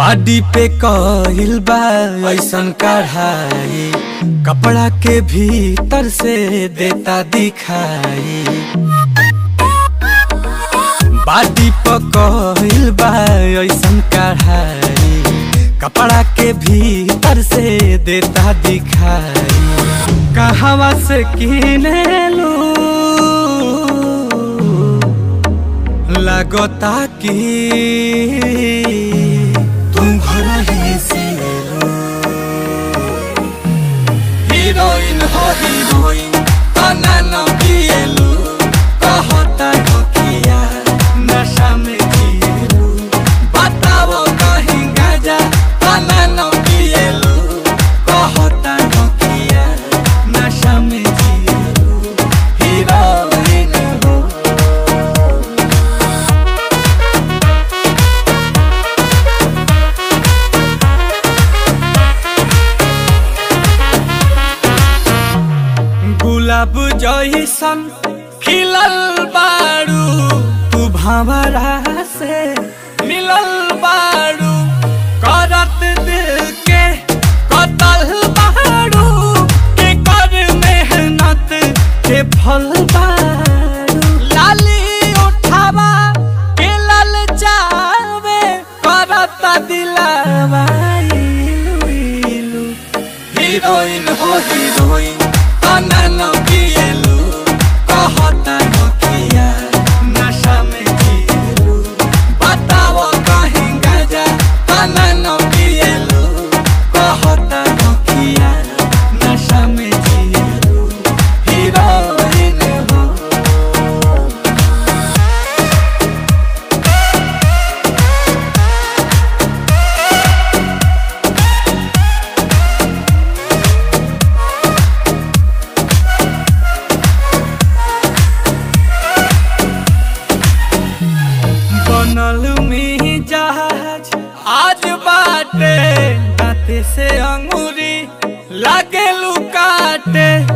बाडी पे कहिल बा ऐसन कढ़ाई कपड़ा के भीतर से देता दिखाई बाडी पे कहिल बा ऐसन कढ़ाई कपड़ा के भीतर से देता दिखाई कहवा से किने लू लगता कि तुम घर ही से हीरोइन हो हीरोइन तना न पिएलू कहता नोकिया नशा में जिएलू बताओ कहीं गाजा तना न पिएलू कहता नोकिया नशा में जिएलू हीरोइन हो गुलाब जैसन खिलल बारू तू भंवरा से मिलल बारू करत दिल के कतल बारू के कर मेहनत के फल बारू लाली उठावा के लल जावे करत दिलावा इलू इलू हीरोइन हो हीरोइन तना न पिएलू कहता नोकिया नशा में जिएलू बताओ कहीं गाजा तना न पिएलू कहता नोकिया नशा में जिएलू हीरोइन हो बनल में जहाज आज बाटे दाते से अंगूरी लागे लुकाटे